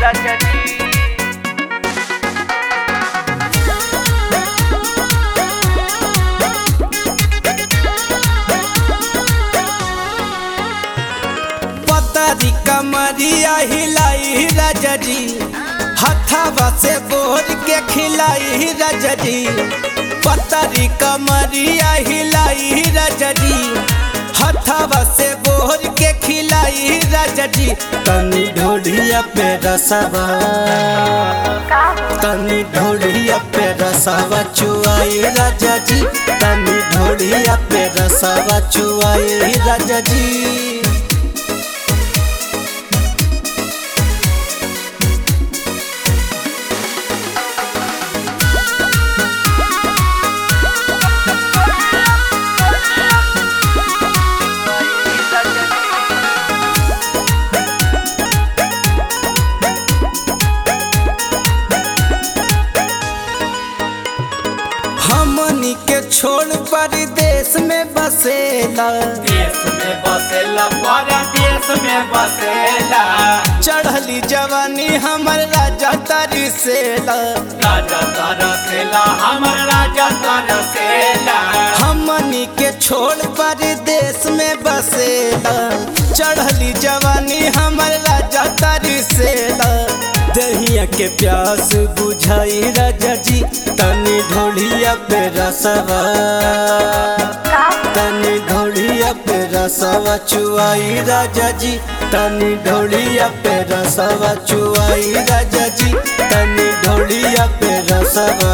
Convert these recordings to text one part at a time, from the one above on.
राजा जी पतरी कमरिया हिलाई राजा जी हथवा से बोर के खिलाई राजा जी पतरी कमरिया हिलाई राजा जी हथवा से बोर के खिलाई राजा जी तनी ढोढ़िया पे रसवा तनी ढोढ़िया पे रसवा चुआई राजा जी तनी ढोढ़िया पे रसवा चुआई राजा जी हमनी के छोड़ परदेश में बसेला देश में बसेला परदेश में बसेला चढ़ली जवानी हमर राजा तरसेला राजा तरसेला हमर राजा तरसेला हमनी के छोड़ परदेश में बसेला चढ़ली जवानी हमर राजा तरसेला दहिया के प्यास बुझाई राजा जी तनी ढोलिया पे रसवा तनी ढोलिया पे रसवा चुआई राजा जी तनी ढोलिया पे रसवा चुआई राजा जी तनी ढोलिया पे रसवा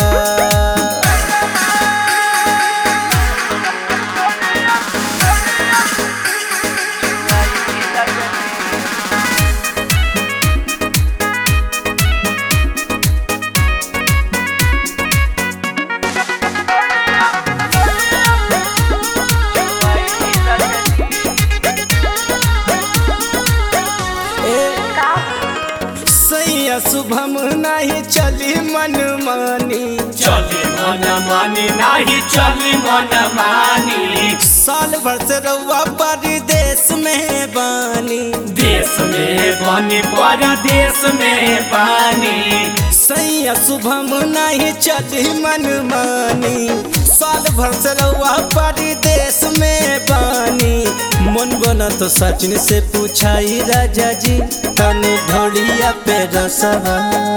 सैया शुभम नहीं चली मन मानी चली मन मानी नाही चली मन मानी साल भर से रउआ परदेश में बानी देश में बनी परदेश में पानी सैया शुभम नहीं चली मन मानी साल भर से रउआ परदेश में बानी मन बना तो सचिन से पूछाई राजा जी तनी ढोलिया पे रसवा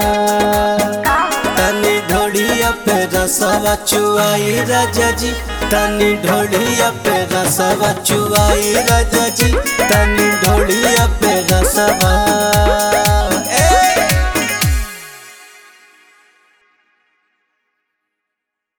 तनी ढोलिया पे रसवा चुआई राजा जी तनी ढोलिया पे रसवा चुआई राजा जी तनी ढोलिया पे रसवा